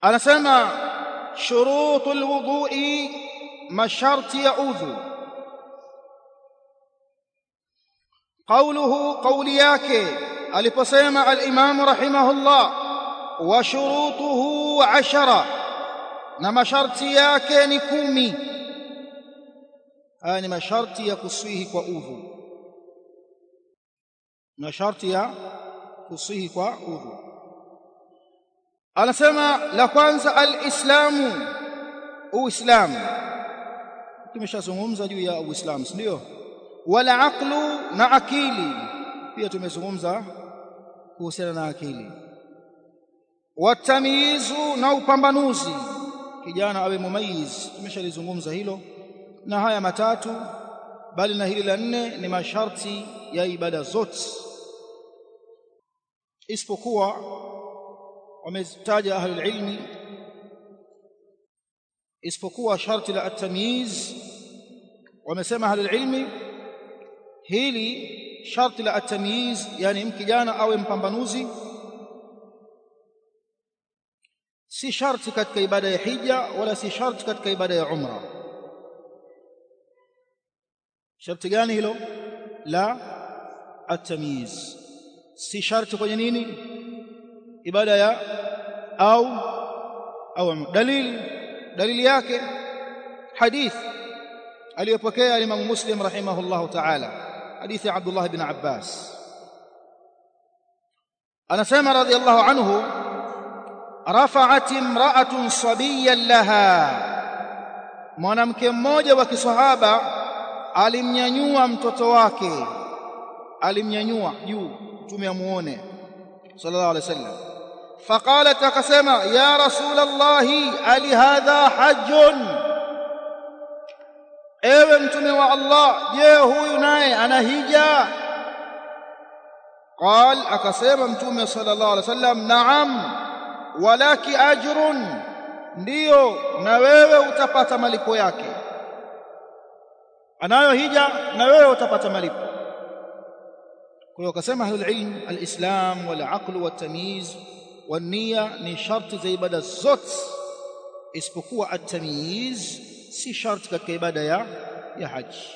anasema shurutu alwudhu'i masharti ya udhu قوله قولي yake aliposema al-Imam rahimahullah wa shurutuhu ashara na masharti yake ni kumi haya ni masharti ya kuswihi kwa udhu masharti ya kuswihi kwa udhu anasema la kwanza al-islamu uislamu tumeshazungumza juu ya uislamu si ndio wala aqlu na akili pia tumezungumza kuhusiana na akili watamyizu na upambanuzi kijana awe mumayiz tumeshalizungumza hilo na haya matatu bali na hili la nne ni masharti ya ibada zote isipokuwa wametaja ahlul ilmi isipokuwa sharti la at-tamyiz wamesema ahlul ilmi hili sharti la at-tamyiz yani mkijana awe mpambanuzi si sharti katika ibada ya hija wala si sharti katika ibada ya umra sharti gani hilo la at-tamyiz si sharti kwenye nini ibada ya au au dalili dalili yake hadith aliyopokea Imam Muslim rahimahullahu ta'ala hadithi Abdullah ibn Abbas anasema radiyallahu anhu rafa'at imra'atun sabiyyan laha mwanamke mmoja wa kiswahaba alimnyanyua mtoto wake alimnyanyua juu mtume amuone sallallahu alaihi wasallam faqalat akasema ya rasul allah ali hadha hajjun ewe mtume wa allah je huyu naye ana hija قال akasema mtume sallallahu alaihi wasallam naam walaki ajrun ndiyo na wewe utapata malipo yake anayo hija na wewe utapata malipo kwa hiyo akasema ahlul ilm alislam wal aql wat tamyiz wan niyya ni sharti za ibada zote isipokuwa at-tamyiz si sharti katika ibada ya ya haji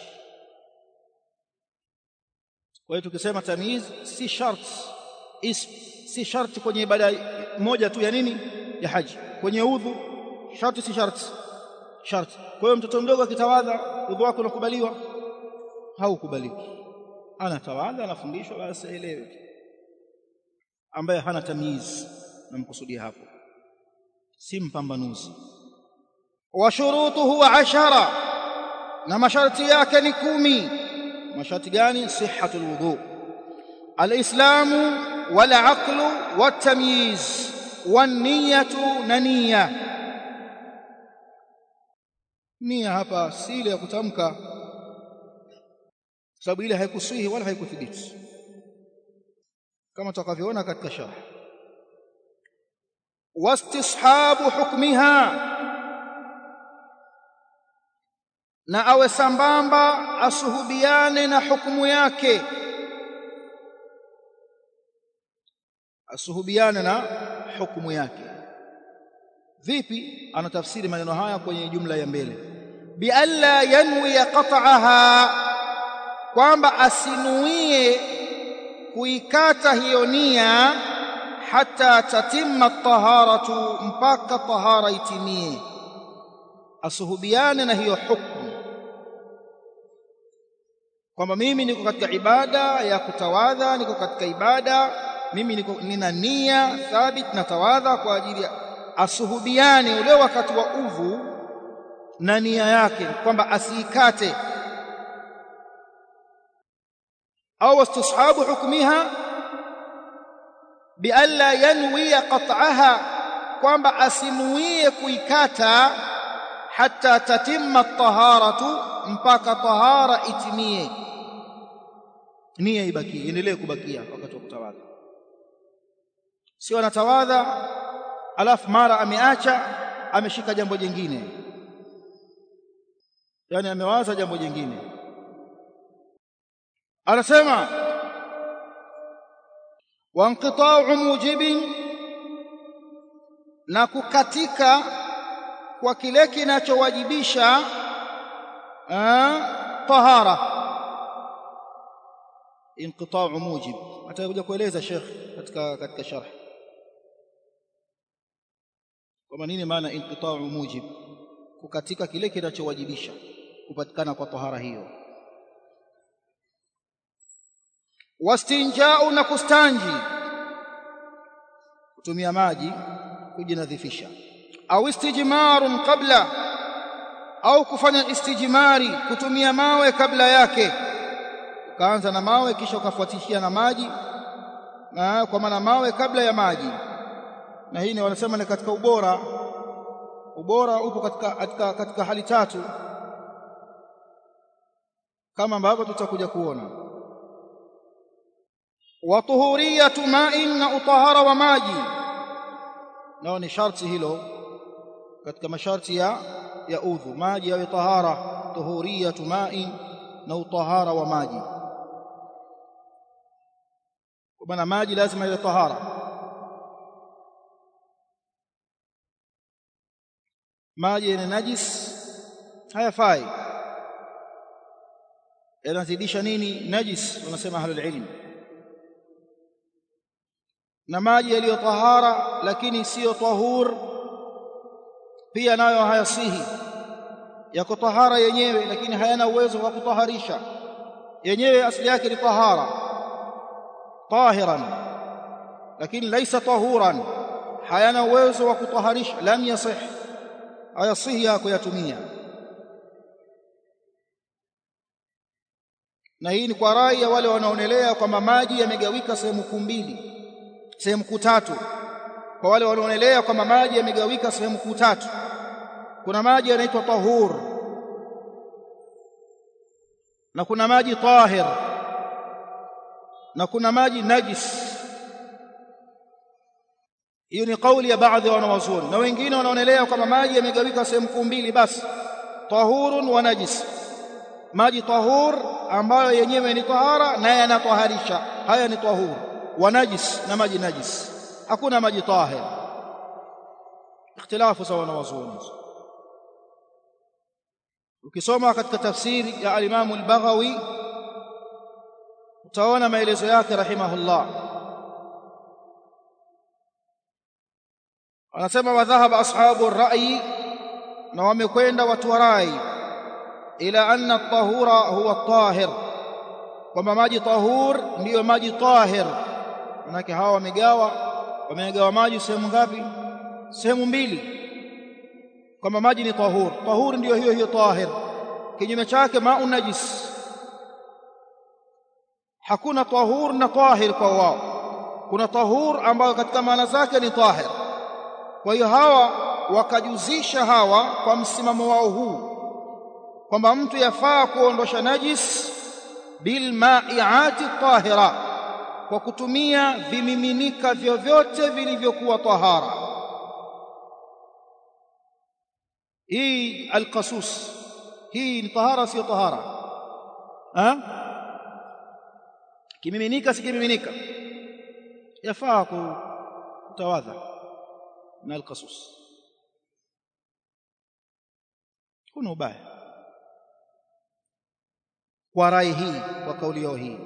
kwa hiyo tukisema tamyiz si sharti si sharti kwenye ibada moja tu ya nini ya haji kwenye udhu sharti si sharti sharti kwa hiyo mtoto mdogo akitawadha udhu wake unakubaliwa haukubaliki anatawadha anafundishwa basi aelewe ambaye hana tamyiz namkusudia hapo si mpambanuzi wa shurutuhu ashara na masharti yake ni kumi masharti gani sihhatul wudu alislamu wal aqlu wat tamyiz wan niyatu na nia nia hapa si ile ya kutamka sababu ile haikusihi wala haikuthibiti kama tutakavyoona katika sharh wastishabu hukmiha na awe sambamba asuhubiane na hukumu yake asuhubiane na hukumu yake vipi anatafsiri maneno haya kwenye jumla ya mbele bi alla yanwi qat'aha kwamba asinuie kuikata hiyo nia hata tatimma taharatu mpaka tahara itimie asuhubiane na hiyo hukumu kwamba mimi niko katika ibada ya kutawadha niko katika ibada mimi niko nina nia thabit na tawadha kwa ajili ya asuhubiane ule wakati wa udhu na nia yake kwamba asiikate au istishabu hukmiha bialla yanwi qat'aha kwamba asinuie kuikata hatta tatimma taharatu mpaka tahara itimie nia ibakie endelee kubakia wakati wa kutawadha sio anatawadha alafu mara ameacha ameshika jambo jingine yani amewaza jambo jingine anasema وانقطاع موجب na kukatika kwa kile kinachowajibisha tahara inqita'u mujib atakuja kueleza Sheikh katika katika sharh kwa nini maana inqita'u mujib kukatika kile kinachowajibisha kupatikana kwa tahara hiyo wastinjau na kustanji kutumia maji kujinadhifisha au istijmarun qabla au kufanya istijmari kutumia mawe kabla yake ukaanza na mawe kisha ukafuatishia na maji na kwa maana mawe kabla ya maji na hii ni wanasema ni katika ubora ubora upo katika, katika, katika hali tatu kama ambavyo tutakuja kuona wa tuhuriyatu ma'in na utahara wa maji nao ni sharti hilo katika masharti ya ya udhu maji yawe tahara tuhuriyatu ma'in na utahara wa maji kwa maana maji lazima iwe tahara maji yenye najis hayafai yanazidisha nini najis wanasema ahlul ilm na maji yaliyo tahara lakini siyo tahur pia nayo hayasihi yako tahara yenyewe lakini hayana uwezo wa kutaharisha yenyewe asili yake ni tahara tahiran lakini laisa tahuran hayana uwezo wa kutaharisha lam yasih hayasihi ya kuyatumia na hii ni kwa rai ya wale wanaonelea kwamba maji yamegawika sehemu kuu mbili sehemu kuu tatu kwa wale wanaonelea kwamba maji yamegawika sehemu kuu tatu kuna maji yanaitwa tahur na kuna maji tahir na kuna maji najis hiyo ni kauli ya baadhi ya wanawazuoni na wengine wanaonelea kwamba maji yamegawika sehemu kuu mbili basi tahurun wa najis maji tahur ambayo yenyewe ni tahara na yanataharisha haya ni tahur wa najis na maji najis hakuna maji tahir ikhtilafu sawa na wazuoni ukisoma katika tafsiri ya al-Imam al-Baghawi utaona maelezo yake rahimahullah anasema wadhahaba ashabu ar-ra'yi na wamekwenda watu wa rai ila anna at-tahura huwa at-tahir kwamba maji tahur ndiyo maji tahir manake hawa wamegawa wamegawa maji sehemu ngapi sehemu mbili kwamba maji ni tahur tahur ndiyo hiyo hiyo tahir kinyume chake ma'u najis hakuna tahur na tahir kwa wao kuna tahur ambayo katika maana zake ni tahir kwa hiyo hawa wakajuzisha hawa kwa msimamo wao huu kwamba mtu yafaa kuondosha najis bil ma'iati tahira kwa kutumia vimiminika vyovyote vilivyokuwa tahara hii alqasus hii ni tahara sio tahara ha kimiminika si kimiminika yafaa kutawadha na alqasus kuna ubaya kwa rai hii kwa kauli yao hii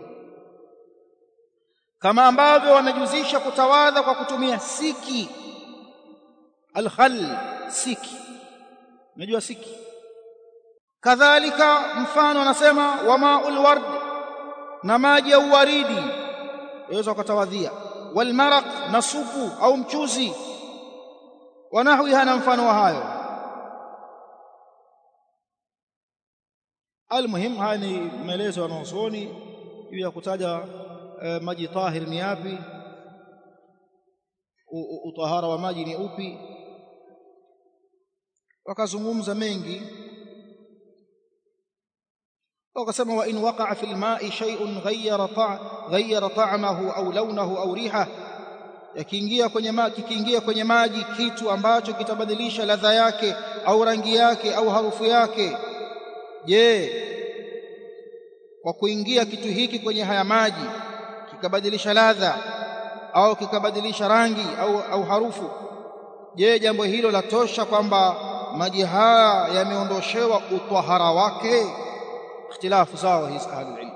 kama ambavyo wamejuzisha kutawadha kwa kutumia siki alkhal siki unajua siki kadhalika mfano anasema wa ma'ul ward na maji ya uwaridi yaweza kutawadhia wal maraq na supu au mchuzi wanahwiha na mfano wa hayo almuhim haya ni maelezo ya wanazuoni juu ya kutaja eh, maji tahir ni yapi utahara wa maji ni upi wakazungumza mengi wakasema wa in waqa'a fil ma'i shay'un ghayyara ta' ghayyara ta'amahu au launahu au riha yakiingia kwenye maji kikiingia kwenye maji kitu ambacho kitabadilisha ladha yake au rangi yake au harufu yake je kwa kuingia kitu hiki kwenye haya maji kikabadilisha ladha au kikabadilisha rangi au, au harufu je jambo hilo latosha kwamba maji haya yameondoshewa utahara wake ikhtilafu zao hizi ahlul ilm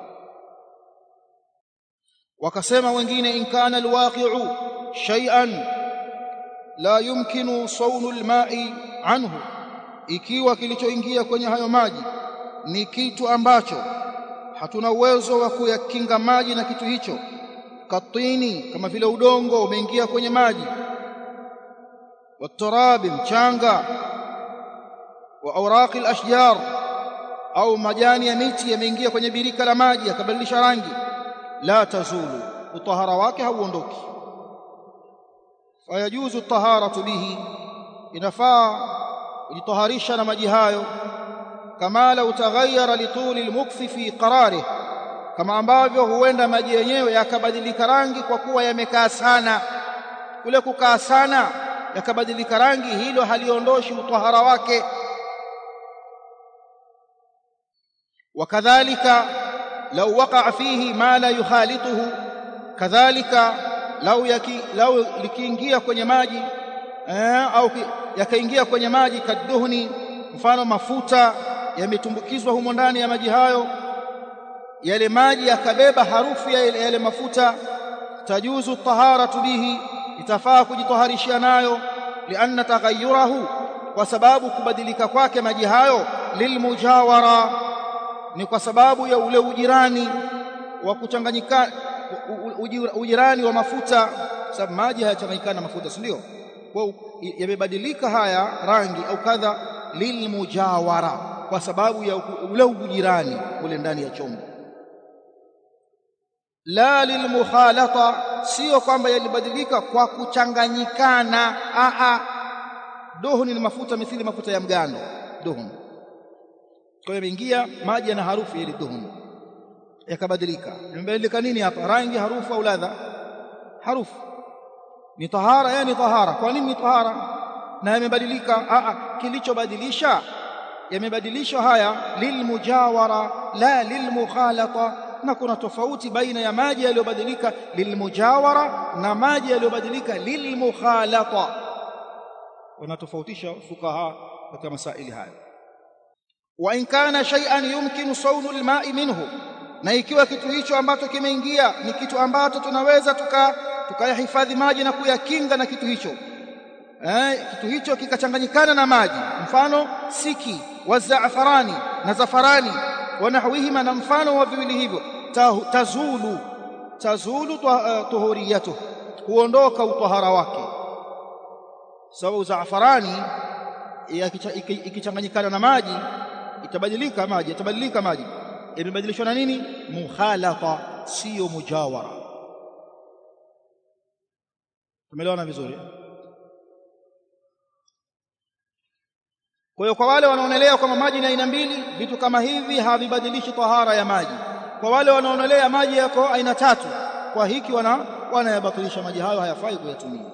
wakasema wengine in kana alwaqi'u shay'an la yumkinu sawnu alma'i anhu ikiwa kilichoingia kwenye hayo maji ni kitu ambacho hatuna uwezo wa kuyakinga maji na kitu hicho katini kama vile udongo umeingia kwenye maji waturabi mchanga wa awraqi alashjar au majani ya miti yameingia kwenye birika la maji yakabadilisha rangi la tazulu utahara wake hauondoki fayajuzu taharatu bihi inafaa kujitaharisha na maji hayo kama lau taghayyara lituli almukfi fi qararih kama ambavyo huenda maji yenyewe yakabadilika rangi kwa kuwa yamekaa sana kule kukaa sana yakabadilika rangi hilo haliondoshi utahara wake wakadhalika lau waqa'a fihi ma la yukhalituhu kadhalika lau yaki lau likiingia kwenye maji eh, au yakaingia kwenye maji kaduhni mfano mafuta yametumbukizwa humo ndani ya maji hayo yale maji yakabeba harufu ya yale, yale mafuta tajuzu taharatu bihi itafaa kujitaharishia nayo lianna taghayyurahu kwa sababu kubadilika kwake maji hayo lilmujawara ni kwa sababu ya ule ujirani wa kuchanganyika ujirani wa mafuta sababu maji hayachanganyikana na mafuta si ndio kwa yamebadilika haya rangi au kadha lilmujawara kwa sababu ya ule ujirani ule ndani ya chombo la lilmukhalata sio kwamba yalibadilika kwa kuchanganyikana a a duhuni ni mafuta mithili mafuta ya mgando duhuni kwa hiyo imeingia maji yana harufu ile duhuni yakabadilika imebadilika nini hapa rangi harufu au ladha harufu ni tahara yani tahara kwa nini ni tahara na yamebadilika a a kilichobadilisha yamebadilishwa haya lilmujawara la lilmukhalata na kuna tofauti baina ya maji yaliyobadilika lilmujawara na maji yaliyobadilika lilmukhalata wanatofautisha fukaha katika masaili haya wa in kana shay'an yumkinu sawnu alma'i minhu na ikiwa kitu hicho ambacho kimeingia ni kitu ambacho tunaweza tuka tukayahifadhi maji na kuyakinga na kitu hicho eh, kitu hicho kikachanganyikana na maji mfano siki wa zaafarani na zafarani wanahwihima na mfano wa viwili hivyo tazulu tazulu tuhuriyatu huondoka utahara wake sababu zaafarani ikichanganyikana na maji itabadilika maji itabadilika maji imebadilishwa na nini mukhalata sio mujawara tumeelewana vizuri kwa hiyo kwa wale wanaonelea kwamba maji ni aina mbili vitu kama hivi havibadilishi tahara ya maji kwa wale wanaonelea maji yako aina tatu kwa hiki wana wanayabatilisha maji hayo hayafai kuyatumia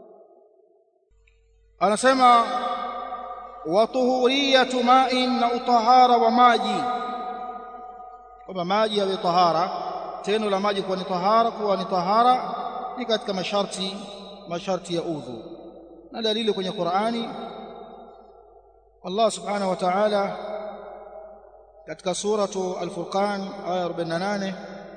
anasema wa tuhuriyatu ma'in na utahara wa maji kwamba maji yawe tahara tendo la maji kuwa ni tahara kuwa ni tahara ni katika masharti masharti ya udhu na dalili kwenye Qur'ani Allah subhanahu wa ta'ala katika suratu al-Furqan aya 48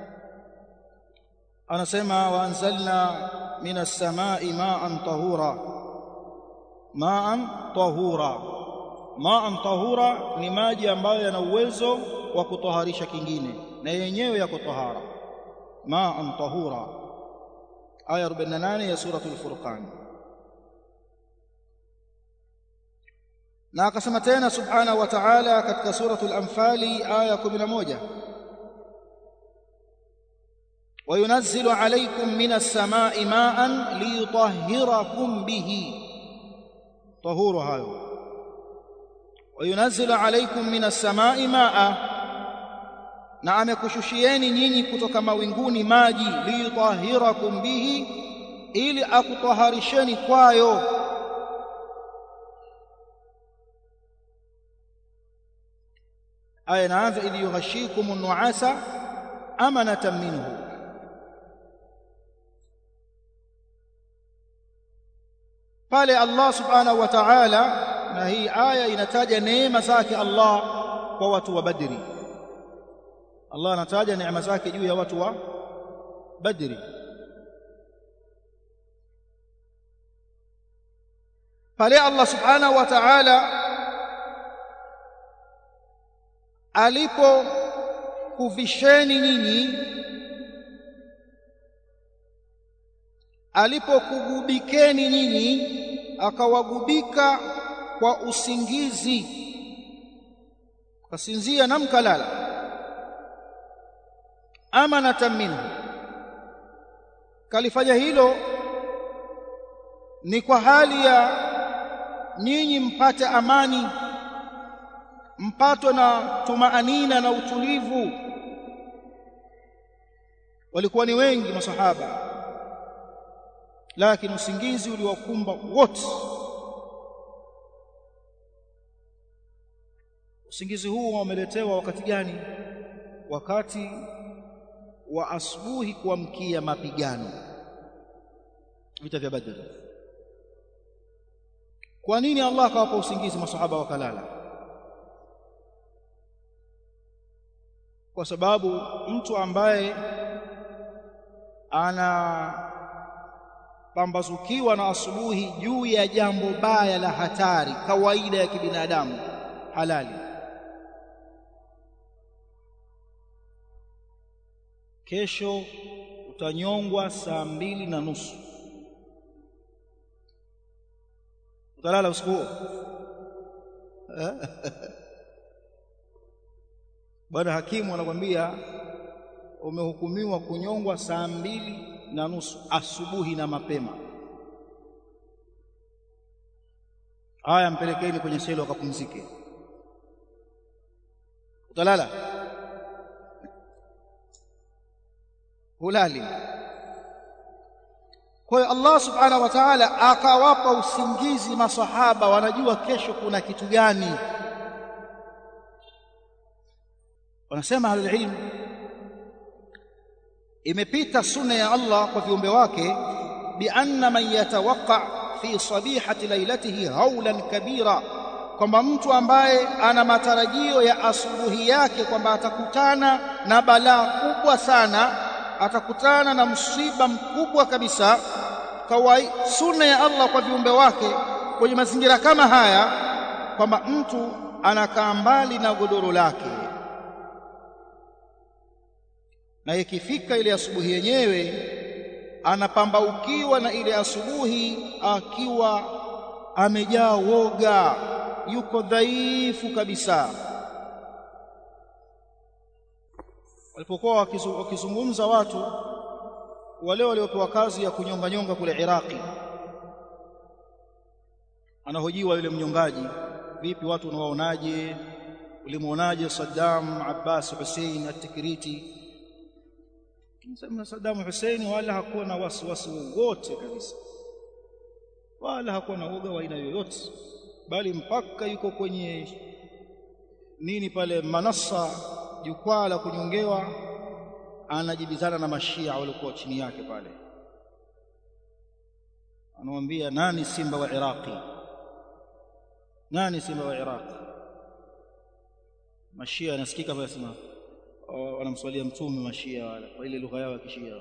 anasema wa anzalna minas samai ma'an tahura ma'an tahura ma'an tahura ni maji ambayo yana uwezo wa kutoharisha kingine na yenyewe yako tahara ma'an tahura aya 48 ya suratu al-Furqan na akasema tena subhanahu wa ta'ala katika suratul anfali aya 11 وينزل عليكم من السماء ماء ليطهركم به طهور هذا وينزل عليكم من السماء ماء na amekushushieni nyinyi kutoka mawinguni maji liyutahhirakum bihi ili akutaharisheni kwayo aya inaanza idh yughashikum an-nu'asa amanatan minhu pale Allah subhanahu wa ta'ala na hii aya inataja neema zake Allah kwa watu wa Badri Allah anataja neema zake juu ya watu wa Badri pale Allah subhanahu wa ta'ala alipo kuvisheni nyinyi alipokugubikeni nyinyi akawagubika kwa usingizi kasinzia na mkalala amanatan minhu kalifanya hilo ni kwa hali ya nyinyi mpate amani mpatwe na tumaanina na utulivu walikuwa ni wengi masahaba lakini usingizi uliwakumba wote usingizi huu wameletewa wakati gani wakati wa asubuhi kuamkia mapigano vita vya badr kwa nini Allah akawapa usingizi masahaba wakalala kwa sababu mtu ambaye ana pambazukiwa na asubuhi juu ya jambo baya la hatari kawaida ya kibinadamu halali kesho utanyongwa saa mbili na nusu utalala usiku huo bwana hakimu anakwambia umehukumiwa kunyongwa saa mbili na nusu asubuhi na mapema haya mpelekeni kwenye selo akapumzike utalala hulali kwa hiyo Allah subhanahu wa ta'ala akawapa usingizi masahaba wanajua kesho kuna kitu gani wanasema ahlul ilm imepita sunna ya Allah kwa viumbe wake bi anna man yatawaqqa fi sabihati lailatihi haulan kabira kwamba mtu ambaye ana matarajio ya asubuhi yake kwamba atakutana na balaa kubwa sana atakutana na msiba mkubwa kabisa kawai sunna ya Allah kwa viumbe wake kwenye mazingira kama haya kwamba mtu anakaa mbali na godoro lake na ikifika ile asubuhi yenyewe anapambaukiwa na ile asubuhi akiwa amejaa woga yuko dhaifu kabisa walipokuwa wakizungumza watu wale waliopewa kazi ya kunyonga nyonga kule Iraki anahojiwa yule mnyongaji vipi watu unawaonaje ulimuonaje Saddam Abbas Hussein at-Tikriti Sema Saddam Hussein wala hakuwa na wasiwasi wowote kabisa wala hakuwa na uoga wa aina yoyote bali mpaka yuko kwenye nini pale manasa jukwaa la kunyongewa anajibizana na mashia waliokuwa chini yake pale anamwambia nani simba wa Iraqi nani simba wa Iraqi mashia anasikika pale sema wanamswalia mtume mashia wala kwa ile lugha yao ya kishia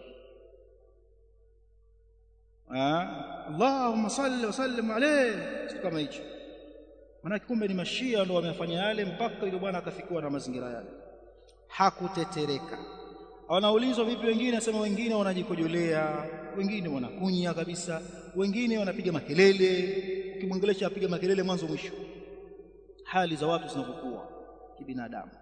Allahumma salli wa sallim alayhi kama hicho maana kumbe ni mashia ndio wamefanya yale mpaka yule bwana akafikiwa na mazingira yale hakutetereka wanaulizwa vipi wengine nasema wengine wanajikojolea wengine wanakunya kabisa wengine wanapiga makelele ukimwongelesha apiga makelele mwanzo mwisho hali za watu zinavyokuwa kibinadamu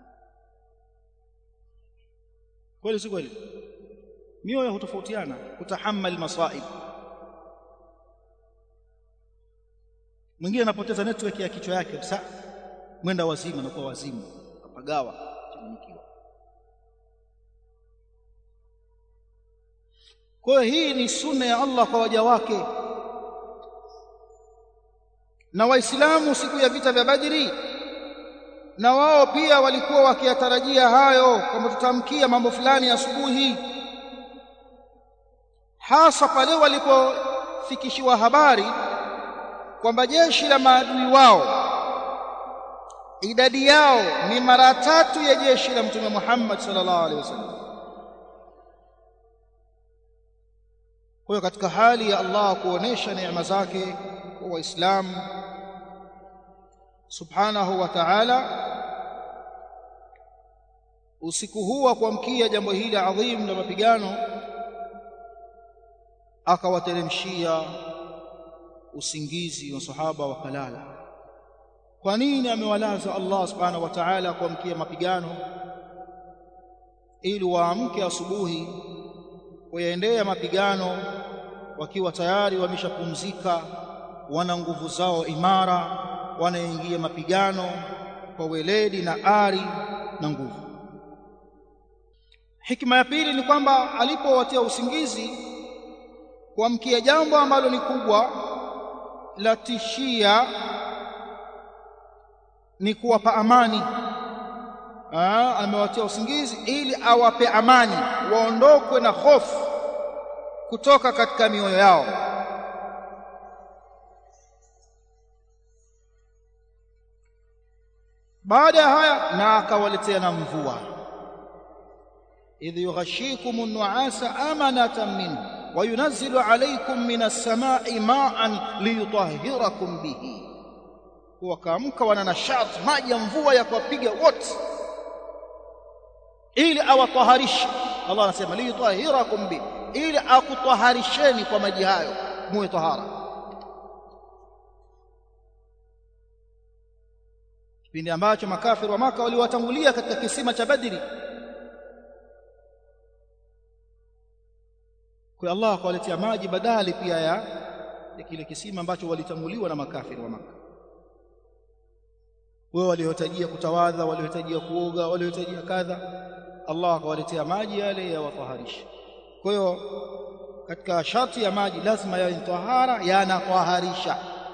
kweli si kweli mioyo hutofautiana kutahammal masaib mwingine anapoteza network ya kichwa yake kabisa mwenda wazimu anakuwa wazimu kapagawa changanyikiwa kwa hiyo hii ni sunna ya Allah kwa waja wake na waislamu siku ya vita vya Badri na wao pia walikuwa wakiyatarajia hayo kwamba tutamkia mambo fulani asubuhi hasa pale walipofikishiwa habari kwamba jeshi la maadui wao idadi yao ni mara tatu ya jeshi la mtume Muhammad sallallahu alaihi wasallam kwa hiyo katika hali ya Allah kuonesha neema zake kwa waislamu subhanahu wa ta'ala usiku huu wa kuamkia jambo hili adhim la mapigano akawateremshia usingizi wa sahaba wakalala kwa nini amewalaza Allah subhanahu wa ta'ala kuamkia mapigano ili waamke asubuhi wayaendea mapigano wakiwa tayari wameshapumzika wana nguvu zao imara wanaingia mapigano kwa weledi na ari na nguvu hikma ya pili ni kwamba alipowatia usingizi kuamkia jambo ambalo ni kubwa la tishia ni kuwapa amani Aa, amewatia usingizi ili awape amani waondokwe na hofu kutoka katika mioyo yao baada ya haya na akawaletea na mvua idh yughashikum an-nu'asa amanatan minhu wa yunazzilu alaykum minas samai ma'an liyutahhirakum bihi wakaamka wana nashati maji ya mvua ya kuwapiga wote ili awataharishe Allah anasema liyutahhirakum bihi ili akutaharisheni kwa maji hayo muwe tahara kipindi ambacho makafiri wa maka waliwatangulia katika kisima cha Badri kwa Allah akawaletea maji badali pia ya, ya kile kisima ambacho walitanguliwa na makafiri wa maka wao waliohitajia kutawadha waliohitajia kuoga waliohitajia kadha Allah akawaletea maji yale ya wataharisha kwa hiyo katika sharti ya maji lazima yawe tahara yanataharisha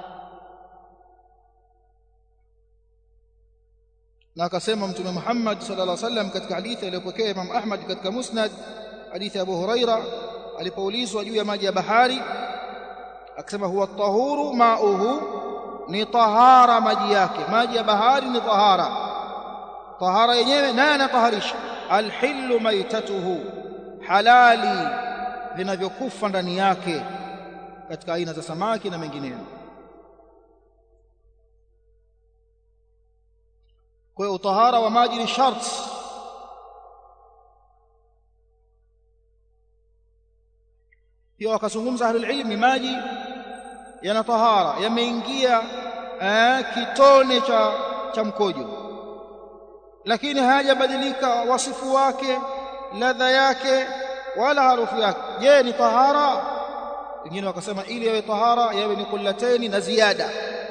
na akasema mtume Muhammad sallallahu alaihi wasallam katika hadithi aliyopokea Imam Ahmad katika Musnad hadithi ya Abu Huraira alipoulizwa juu ya maji ya bahari akasema huwa tahuru mauhu ni tahara maji yake maji ya bahari ni tahara tahara yenyewe naye anataharisha alhillu maitatuhu halali vinavyokufa ndani yake katika aina za samaki na mengineyo kwa hiyo utahara wa maji ni sharti pia wakazungumza ahlul ilmi maji yana tahara yameingia eh, kitone cha, cha mkojo lakini hayajabadilika wasifu wake ladha yake wala harufu yake je ni tahara wengine wakasema ili yawe tahara yawe ni kullataini na ziada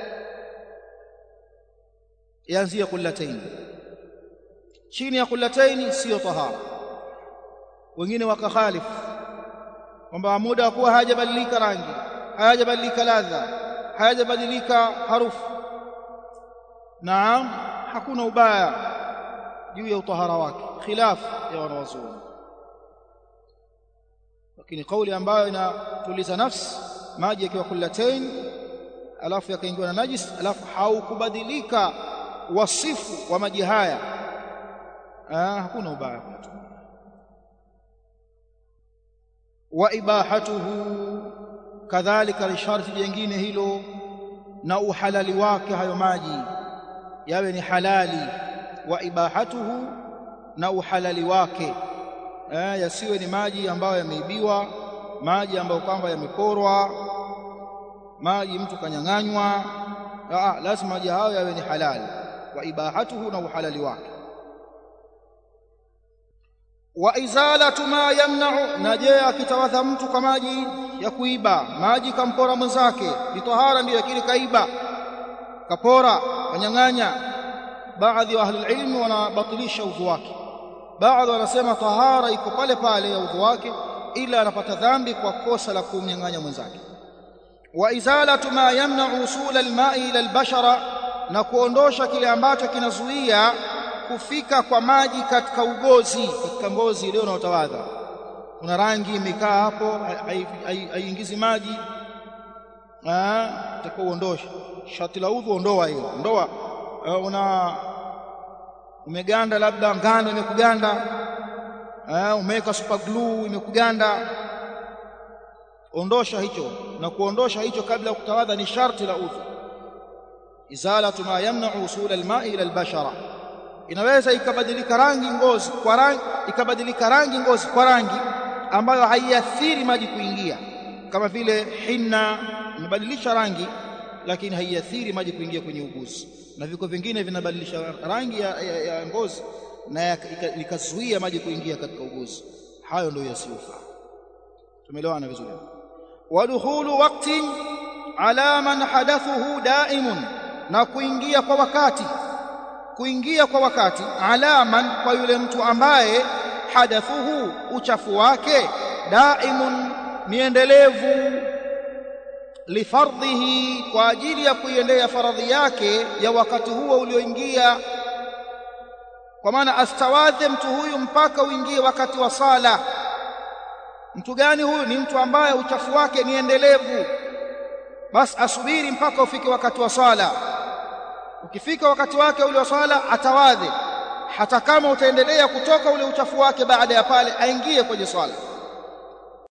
yaanzia kullataini chini ya kullataini siyo tahara wengine wakakhalifu kwamba muda wa kuwa hayajabadilika rangi hayajabadilika ladha hayajabadilika harufu naam hakuna ubaya juu ya utahara wake khilaf ya wanawazuoni lakini kauli ambayo inatuliza nafsi maji yakiwa kullatain alafu yakaingiwa na najis alafu haukubadilika wasifu wa maji haya ah, hakuna ubaya wa ibahatuhu kadhalika lisharti jingine hilo na uhalali wake hayo maji yawe ni halali wa ibahatuhu na uhalali wake eh, yasiwe ni maji ambayo yameibiwa maji ambayo kwamba yameporwa maji mtu kanyang'anywa ah, lazima maji hayo yawe ni halali wa ibahatuhu na uhalali wake wa izalatu ma yamna'u na je akitawadha mtu kwa maji ya kuiba maji kampora mwenzake ni tahara ndio lakini kaiba kapora kanyang'anya baadhi wa ahli ilmi wanabatilisha udhu wake baadhi wanasema tahara iko pale pale ya udhu wake ila anapata dhambi kwa kosa la kumnyang'anya mwenzake wa izalatu ma yamna'u usula alma'i ila albashara na kuondosha kile ambacho kinazuia kufika kwa maji katika ugozi katika ngozi ile unaotawadha kuna rangi imekaa hapo haiingizi maji eh utakuwa uondoshe shati la udhu ondoa hiyo ondoa uh, una umeganda labda ngano imekuganda eh umeweka super glue imekuganda ondosha hicho na kuondosha hicho kabla ya kutawadha ni sharti la udhu izalatu ma yamna'u usul al-ma'i ila al-bashara inaweza ikabadilika rangi ngozi kwa rangi ikabadilika rangi ngozi kwa rangi ambayo haiathiri maji kuingia kama vile hinna imebadilisha rangi lakini haiathiri maji kuingia kwenye uguzi na viko vingine vinabadilisha rangi ya, ya, ya ngozi na ikazuia maji kuingia katika uguzi hayo ndio yasiyofaa tumeelewana vizuri wadkhulu waqtin ala man hadathuhu daimun na kuingia kwa wakati kuingia kwa wakati alaman kwa yule mtu ambaye hadathuhu uchafu wake daimun ni endelevu lifardhihi kwa ajili ya kuiendea faradhi yake ya wakati huo ulioingia kwa maana astawadhe mtu huyu mpaka uingie wakati wa sala mtu gani huyu ni mtu ambaye uchafu wake ni endelevu basi asubiri mpaka ufike wakati wa sala ukifika wakati wake ule wa swala atawadhe hata kama utaendelea kutoka ule uchafu wake baada ya pale aingie kwenye swala